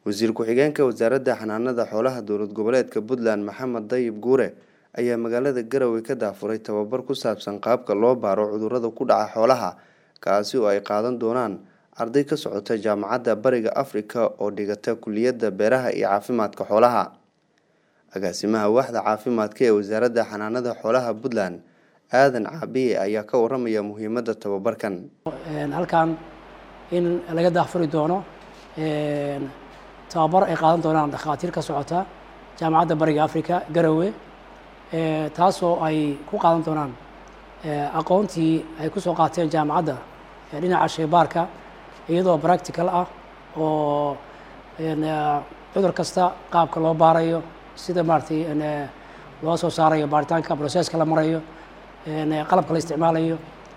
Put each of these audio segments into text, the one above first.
wasiir ku-xigeenka wasaaradda xanaanada xoolaha dowlad goboleedka puntland maxamed dayib guure ayaa magaalada garowe ka daafuray tababar ku saabsan qaabka loo baaro cudurrada ku dhaca xoolaha kaasi oo ay qaadan doonaan arday ka socota jaamacadda bariga afrika oo dhigata kuliyadda beeraha iyo caafimaadka xoolaha agaasimaha waaxda caafimaadka ee wasaaradda xanaanada xoolaha puntland aadan caabiye ayaa ka waramaya muhiimadda tababarkan halkan in laga daafuri doono tababar ay qaadan doonaan dhakhaatiir ka socota jaamacadda bariga africa garowe taasoo ay ku qaadan doonaan aqoontii ay kusoo qaateen jaamacadda dhinaca shaybaarka iyadoo practical ah oo cudur kasta qaabka loo baarayo sida maaratay loo soo saarayo baaritaanka processka la marayo qalabka la isticmaalayo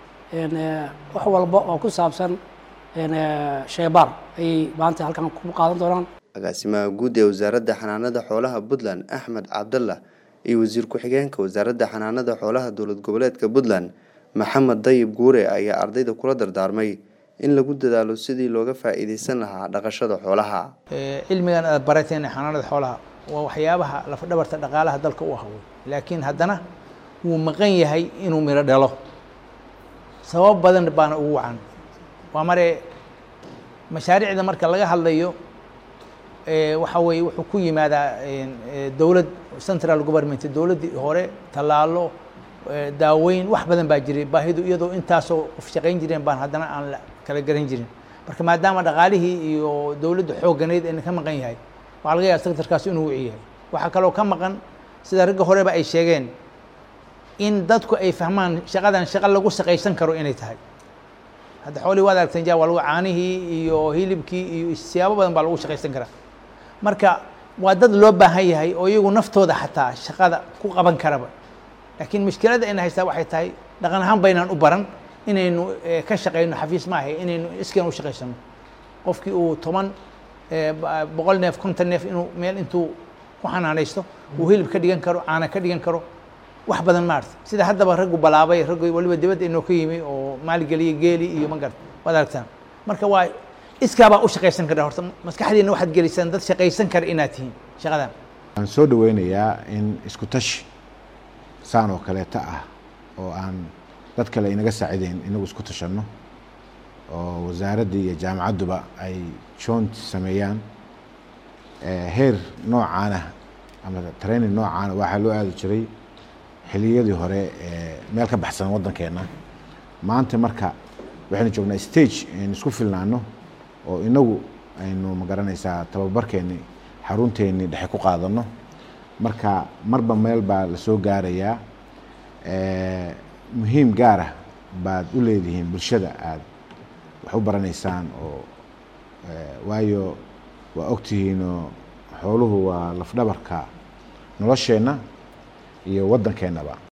wax walba oo ku saabsan shaybaar ayay maanta halkan ku qaadan doonaan agaasimaha guud ee wasaaradda xanaanada xoolaha puntland axmed cabdallah iyo wasiir ku-xigeenka wasaaradda xanaanada xoolaha dowlad goboleedka puntland maxamed dayib guure ayaa ardayda kula dardaarmay in lagu dadaalo sidii looga faa-iideysan lahaa dhaqashada xoolaha cilmigan aad barateen xanaanada xoolaha waa waxyaabaha lafdhabarta dhaqaalaha dalka u ahwey laakiin haddana wuu maqan yahay inuu miro dhalo sabab badan baana ugu wacan waa mare mashaariicda marka laga hadlayo waxa weeye wuxuu ku yimaadaa dowlad central government dowladdii hore tallaalo daaweyn wax badan baa jiray baahidu iyadoo intaasoo qof shaqayn jireen baan haddana aan la kala garan jirin marka maadaama dhaqaalihii iyo dowladda xooganeyd ayna ka maqan yahay waxaa laga yaaba sectorkaas inuu wici yahay waxaa kaloo ka maqan sida ragga horeba ay sheegeen in dadku ay fahmaan shaqadan shaqa lagu shaqaysan karo inay tahay hadda xoolihii waad aragteen ja waa lagu caanihii iyo hilibkii iyo siyaabo badan baa lagu shaqaysan karaa marka waa dad loo baahan yahay oo iyagu naftooda xataa shaqada ku qaban karaba laakiin mushkiladda ayna haystaa waxay tahay dhaqan ahaan baynaan u baran inaynu ka shaqayno xafiis maaha inaynu iskeen u shaqaysano qofkii uu toban boqol neef konton neef inuu meel intuu ku xanaanaysto uu hilib ka dhigan karo caana ka dhigan karo wax badan maarta sida haddaba raggu balaabay raggu waliba dibadda inoo ka yimi oo maalgeliya geeli iyo magarta waad aragtaan marka waa iskaabaa u shaqaysan kara horta maskaxdiina waxaad gelisaan dad shaqaysan kara inaad tihiin shaqadan waxaan soo dhaweynayaa in isku tashi saan oo kaleeta ah oo aan dad kale inaga saacideyn inagu isku tashanno oo wasaaradda iyo jaamacadduba ay joont sameeyaan heer noocaana ama training noocaana waxaa loo aadi jiray xiliyadii hore meel ka baxsan waddankeenna maanta marka waxaynu joognaa stage aynu isku filnaano oo inagu aynu magaranaysaa tababarkeeni xarunteeni dhexe ku qaadano marka marba meel baa lasoo gaarayaa muhiim gaarah baad u leedihiin bulshada aad wax u baranaysaan oo waayo waa ogtihiinoo xooluhu waa lafdhabarka nolosheenna iyo waddankeennaba